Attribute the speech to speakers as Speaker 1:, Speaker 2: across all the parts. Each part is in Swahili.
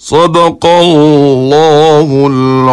Speaker 1: صدق الله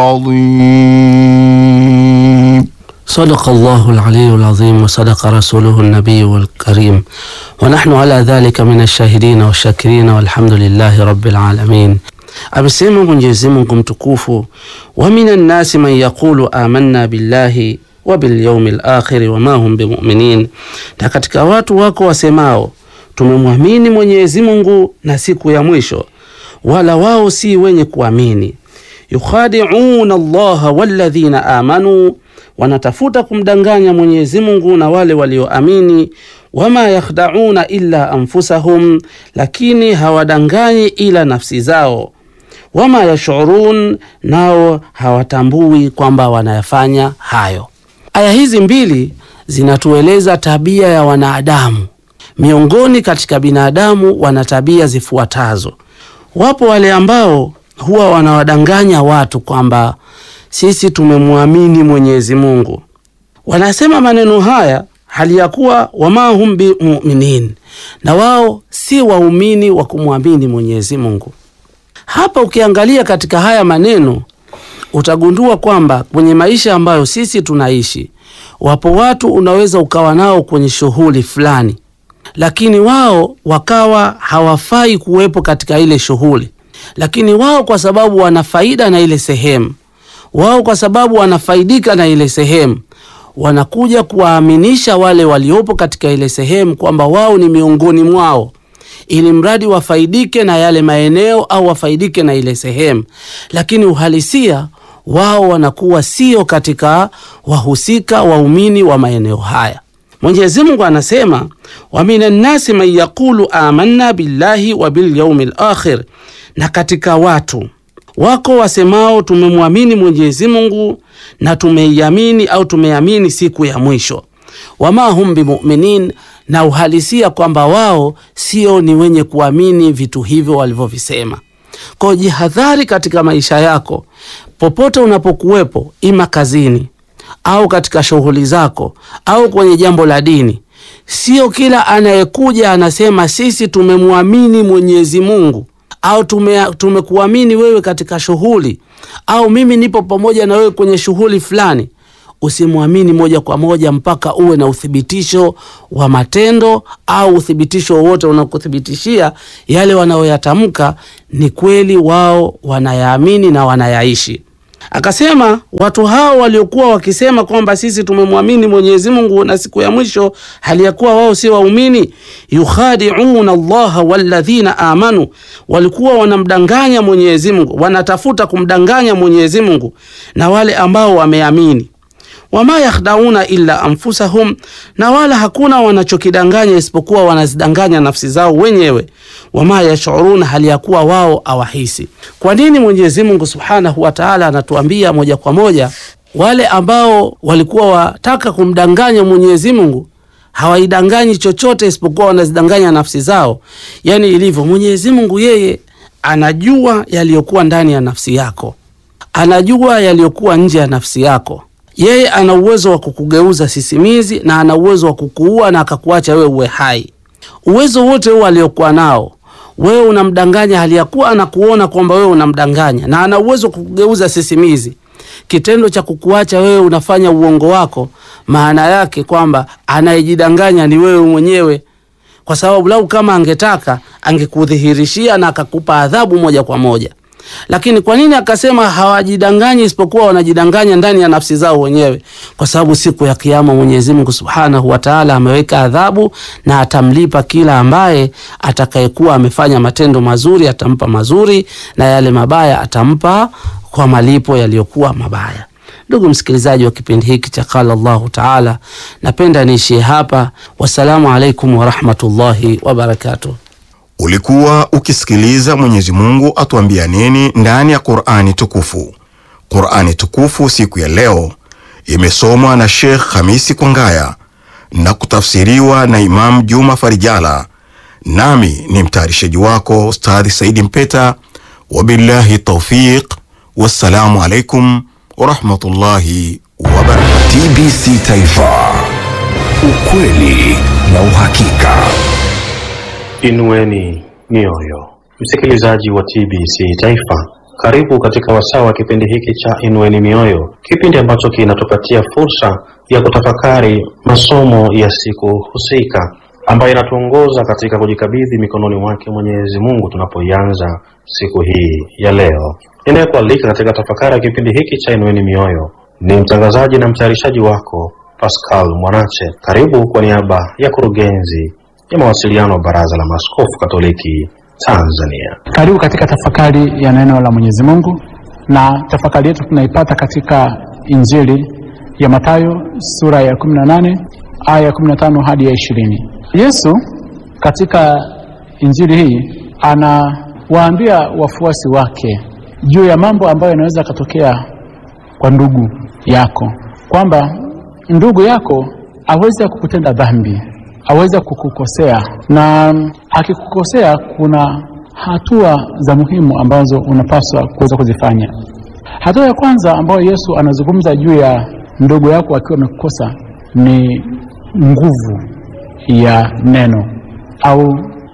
Speaker 1: العظيم
Speaker 2: صدق الله العلي العظيم وصدق رسوله النبي الكريم ونحن على ذلك من الشاهدين والشاكرين والحمد لله رب العالمين. Amesema Mwenyezi Mungu mtukufu, wa minan nasi man yaqulu amanna billahi wa bil yawmil akhir wa ma hum bimuminin, na katika watu wako wasemao tumemwamini Mwenyezi Mungu na siku ya mwisho, wala wao si wenye kuamini. Yukhadi'una Allaha walladhina amanu, wanatafuta kumdanganya Mwenyezi Mungu na wale walioamini. Wama yakhda'una illa anfusahum, lakini hawadanganyi ila nafsi zao. Wama yashurun, nao hawatambui kwamba wanayafanya hayo. Aya hizi mbili zinatueleza tabia ya wanadamu. Miongoni katika binadamu wana tabia zifuatazo. Wapo wale ambao huwa wanawadanganya watu kwamba sisi tumemwamini Mwenyezi Mungu. Wanasema maneno haya hali ya kuwa wama hum bimuminin, na wao si waumini wa kumwamini Mwenyezi Mungu. Hapa ukiangalia katika haya maneno utagundua kwamba kwenye maisha ambayo sisi tunaishi, wapo watu unaweza ukawa nao kwenye shughuli fulani, lakini wao wakawa hawafai kuwepo katika ile shughuli, lakini wao kwa sababu wana faida na ile sehemu, wao kwa sababu wanafaidika na ile sehemu, wanakuja kuwaaminisha wale waliopo katika ile sehemu kwamba wao ni miongoni mwao ili mradi wafaidike na yale maeneo au wafaidike na ile sehemu, lakini uhalisia wao wanakuwa sio katika wahusika waumini wa maeneo haya. Mwenyezi Mungu anasema wa minan nasi man yaqulu amanna billahi wa bil yaumil akhir, na katika watu wako wasemao tumemwamini Mwenyezi Mungu na tumeiamini au tumeamini siku ya mwisho. Wama hum bimuminin, na uhalisia kwamba wao sio ni wenye kuamini vitu hivyo walivyovisema. Kwa jihadhari katika maisha yako popote unapokuwepo, ima kazini au katika shughuli zako au kwenye jambo la dini. Sio kila anayekuja anasema sisi tumemwamini Mwenyezi Mungu au tume, tumekuamini wewe katika shughuli au mimi nipo pamoja na wewe kwenye shughuli fulani. Usimwamini moja kwa moja mpaka uwe na uthibitisho wa matendo au uthibitisho wowote unakuthibitishia yale wanayoyatamka ni kweli, wao wanayaamini na wanayaishi. Akasema watu hao waliokuwa wakisema kwamba sisi tumemwamini Mwenyezi Mungu na siku ya mwisho, hali ya kuwa wao si waumini. Yukhadi'una Allaha walladhina amanu, walikuwa wanamdanganya Mwenyezi Mungu, wanatafuta kumdanganya Mwenyezi Mungu na wale ambao wameamini wama yakhdauna illa anfusahum, na wala hakuna wanachokidanganya isipokuwa wanazidanganya nafsi zao wenyewe. Wama yashuruna, hali ya kuwa wao awahisi. Kwa nini Mwenyezi Mungu subhanahu wa taala anatuambia moja kwa moja wale ambao walikuwa wataka kumdanganya Mwenyezi Mungu hawaidanganyi chochote isipokuwa wanazidanganya nafsi zao? Yani ilivyo Mwenyezi Mungu, yeye anajua yaliyokuwa ndani ya nafsi yako, anajua yaliyokuwa nje ya nafsi yako yeye ana uwezo wa kukugeuza sisimizi na ana uwezo wa kukuua na akakuacha wewe uwe hai. Uwezo wote huo aliokuwa nao wewe unamdanganya, hali ya kuwa anakuona kwamba wewe unamdanganya, na ana uwezo wa kukugeuza sisimizi. Kitendo cha kukuacha wewe unafanya uongo wako, maana yake kwamba anayejidanganya ni wewe mwenyewe, kwa sababu lau kama angetaka angekudhihirishia na akakupa adhabu moja kwa moja lakini kwa nini akasema hawajidanganyi isipokuwa wanajidanganya ndani ya nafsi zao wenyewe? Kwa sababu siku ya Kiyama Mwenyezi Mungu Subhanahu wa Ta'ala ameweka adhabu na atamlipa kila ambaye atakayekuwa amefanya matendo mazuri, atampa mazuri na yale mabaya atampa kwa malipo yaliyokuwa mabaya. Ndugu msikilizaji wa kipindi hiki cha Qala Allahu Taala, napenda niishie hapa. Wassalamu alaikum warahmatullahi wabarakatuh.
Speaker 3: Ulikuwa ukisikiliza Mwenyezi Mungu atuambia nini ndani ya Qur'ani tukufu. Qur'ani tukufu siku ya leo imesomwa na Sheikh Hamisi Kwangaya na kutafsiriwa na Imam Juma Farijala, nami ni mtayarishaji wako Ustadhi Saidi Mpeta. Wabillahi taufiq, wassalamu alaikum warahmatullahi wabarakatuh.
Speaker 4: TBC Taifa, ukweli na uhakika.
Speaker 5: Inueni mioyo, Msikilizaji wa TBC Taifa, karibu katika wasaa wa kipindi hiki cha Inueni Mioyo, kipindi ambacho kinatupatia fursa ya kutafakari masomo ya siku husika ambayo inatuongoza katika kujikabidhi mikononi mwake Mwenyezi Mungu tunapoianza siku hii ya leo. Ninayekualika katika tafakari ya kipindi hiki cha Inueni Mioyo ni mtangazaji na mtayarishaji wako Pascal Mwanache. Karibu kwa niaba ya kurugenzi ya mawasiliano wa Baraza la Maaskofu Katoliki Tanzania.
Speaker 6: Karibu katika tafakari ya neno la Mwenyezi Mungu, na tafakari yetu tunaipata katika Injili ya Mathayo sura ya 18 aya ya 15 hadi ya 20. Yesu katika Injili hii anawaambia wafuasi wake juu ya mambo ambayo yanaweza yakatokea kwa ndugu yako, kwamba ndugu yako aweze kukutenda dhambi, aweze kukukosea, na akikukosea kuna hatua za muhimu ambazo unapaswa kuweza kuzifanya. Hatua ya kwanza ambayo Yesu anazungumza juu ya ndugu yako akiwa amekukosa ni nguvu ya neno au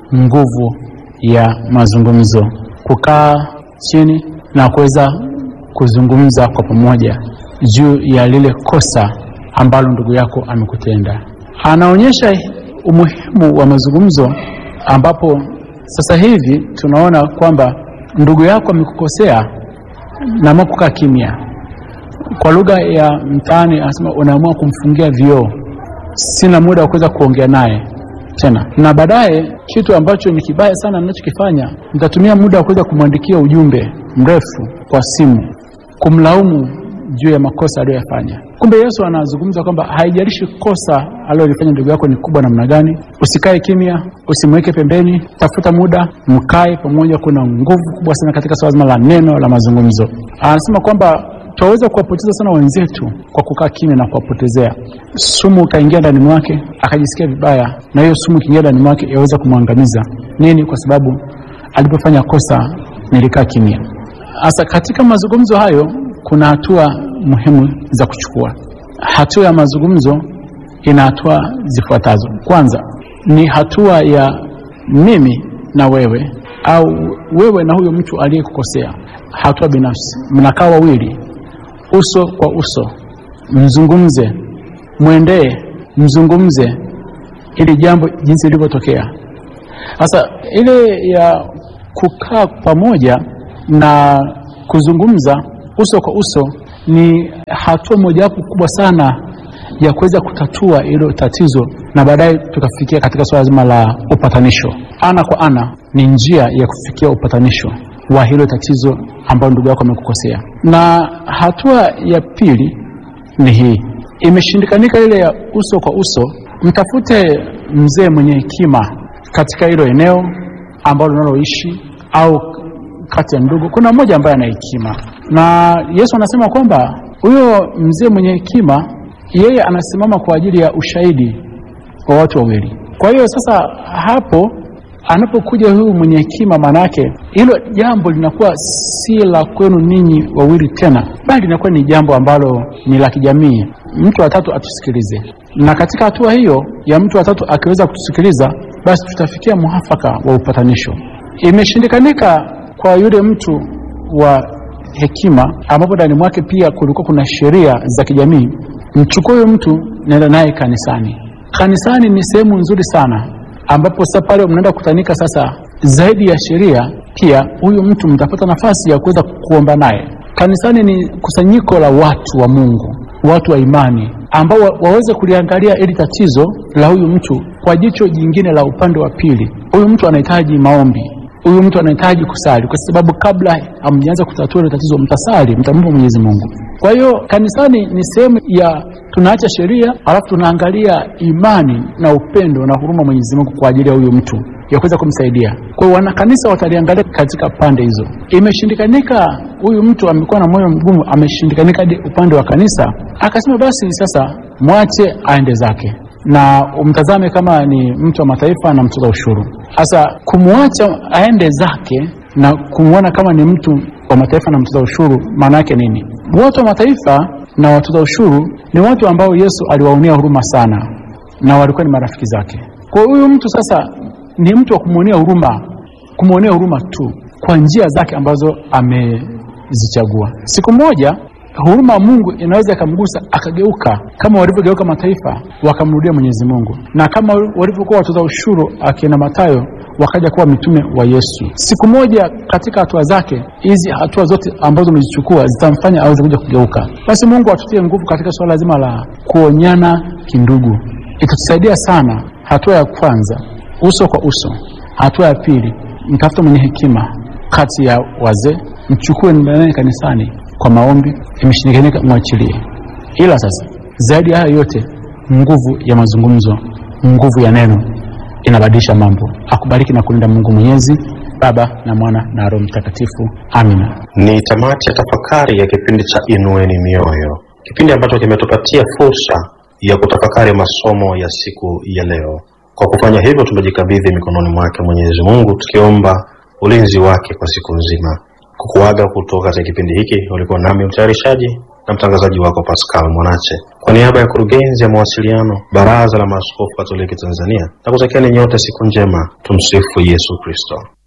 Speaker 6: nguvu ya mazungumzo, kukaa chini na kuweza kuzungumza kwa pamoja juu ya lile kosa ambalo ndugu yako amekutenda. Anaonyesha umuhimu wa mazungumzo, ambapo sasa hivi tunaona kwamba ndugu yako amekukosea na amua kukaa kimya. Kwa lugha ya mtaani anasema unaamua kumfungia vioo, sina muda wa kuweza kuongea naye tena, na baadaye kitu ambacho ni kibaya sana ninachokifanya, nitatumia muda wa kuweza kumwandikia ujumbe mrefu kwa simu kumlaumu juu ya makosa aliyoyafanya. Kumbe Yesu anazungumza kwamba haijalishi kosa alilolifanya ndugu yako ni kubwa namna gani, usikae kimya, usimweke pembeni, tafuta muda, mkae pamoja. Kuna nguvu kubwa sana katika swala zima la neno la mazungumzo. Anasema kwamba twaweza kuwapoteza sana wenzetu kwa kukaa kimya na kuwapotezea. Sumu ukaingia ndani mwake akajisikia vibaya, na hiyo sumu ikiingia ndani mwake yaweza kumwangamiza. Nini? Kwa sababu alipofanya kosa nilikaa kimya. Sasa katika mazungumzo hayo kuna hatua muhimu za kuchukua. Hatua ya mazungumzo ina hatua zifuatazo. Kwanza ni hatua ya mimi na wewe, au wewe na huyo mtu aliyekukosea, hatua binafsi. Mnakaa wawili uso kwa uso, mzungumze, mwendee, mzungumze ili jambo jinsi lilivyotokea. Sasa ile ya kukaa pamoja na kuzungumza uso kwa uso ni hatua mojawapo kubwa sana ya kuweza kutatua hilo tatizo, na baadaye tukafikia katika swala zima la upatanisho. Ana kwa ana ni njia ya kufikia upatanisho wa hilo tatizo ambalo ndugu yako amekukosea. Na hatua ya pili ni hii, imeshindikanika ile ya uso kwa uso, mtafute mzee mwenye hekima katika hilo eneo ambalo unaloishi au kati ya ndugu kuna mmoja ambaye ana hekima, na Yesu anasema kwamba huyo mzee mwenye hekima, yeye anasimama kwa ajili ya ushahidi wa watu wawili. Kwa hiyo sasa hapo anapokuja huyu mwenye hekima, maanake hilo jambo linakuwa si la kwenu ninyi wawili tena, bali linakuwa ni jambo ambalo ni la kijamii. Mtu wa tatu atusikilize, na katika hatua hiyo ya mtu wa tatu akiweza kutusikiliza, basi tutafikia muafaka wa upatanisho. Imeshindikanika kwa yule mtu wa hekima, ambapo ndani mwake pia kulikuwa kuna sheria za kijamii, mchukue huyo mtu, naenda naye kanisani. Kanisani ni sehemu nzuri sana, ambapo sasa pale mnaenda kukutanika. Sasa zaidi ya sheria, pia huyu mtu mtapata nafasi ya kuweza kuomba naye. Kanisani ni kusanyiko la watu wa Mungu, watu wa imani, ambao waweze kuliangalia ili tatizo la huyu mtu kwa jicho jingine la upande wa pili. Huyu mtu anahitaji maombi huyu mtu anahitaji kusali, kwa sababu kabla hamjaanza kutatua ile tatizo, mtasali, mtamwomba Mwenyezi Mungu. Kwa hiyo kanisani ni sehemu ya tunaacha sheria, alafu tunaangalia imani na upendo na huruma Mwenyezi Mungu kwa ajili ya huyu mtu ya kuweza kumsaidia. Kwa hiyo wanakanisa wataliangalia katika pande hizo. Imeshindikanika, huyu mtu amekuwa na moyo mgumu, ameshindikanika hadi upande wa kanisa, akasema basi sasa mwache aende zake na umtazame kama ni mtu wa mataifa na mtoza ushuru. Sasa kumwacha aende zake na kumwona kama ni mtu wa mataifa na mtoza ushuru, maana yake nini? Watu wa mataifa na watoza ushuru ni watu ambao Yesu aliwaonea huruma sana, na walikuwa ni marafiki zake. Kwa huyu mtu sasa ni mtu wa kumwonea huruma kumwonea huruma tu kwa njia zake ambazo amezichagua. Siku moja huruma ya Mungu inaweza ikamgusa akageuka, kama walivyogeuka mataifa wakamrudia Mwenyezi Mungu, na kama walivyokuwa watoza ushuru akina Mathayo wakaja kuwa mitume wa Yesu. Siku moja katika hatua zake hizi, hatua zote ambazo umezichukua zitamfanya aweze kuja kugeuka. Basi Mungu atutie nguvu katika suala zima la kuonyana kindugu, itatusaidia sana. Hatua ya kwanza, uso kwa uso. Hatua ya pili, mtafuta mwenye hekima kati ya wazee, mchukue ndani kanisani kwa maombi, imeshindikanika mwachilie. Ila sasa zaidi ya hayo yote, nguvu ya mazungumzo, nguvu ya neno inabadilisha mambo. Akubariki na kulinda Mungu Mwenyezi, Baba na Mwana na Roho Mtakatifu. Amina.
Speaker 5: Ni tamati ya tafakari ya kipindi cha Inueni Mioyo, kipindi ambacho kimetupatia fursa ya kutafakari masomo ya siku ya leo. Kwa kufanya hivyo, tumejikabidhi mikononi mwake Mwenyezi Mungu, tukiomba ulinzi wake kwa siku nzima. Kukuaga kutoka katika kipindi hiki, ulikuwa nami mtayarishaji na mtangazaji wako Pascal Mwanache, kwa niaba ya kurugenzi ya mawasiliano Baraza la Maaskofu Katoliki Tanzania, na kutakieni nyote siku njema. Tumsifu Yesu Kristo.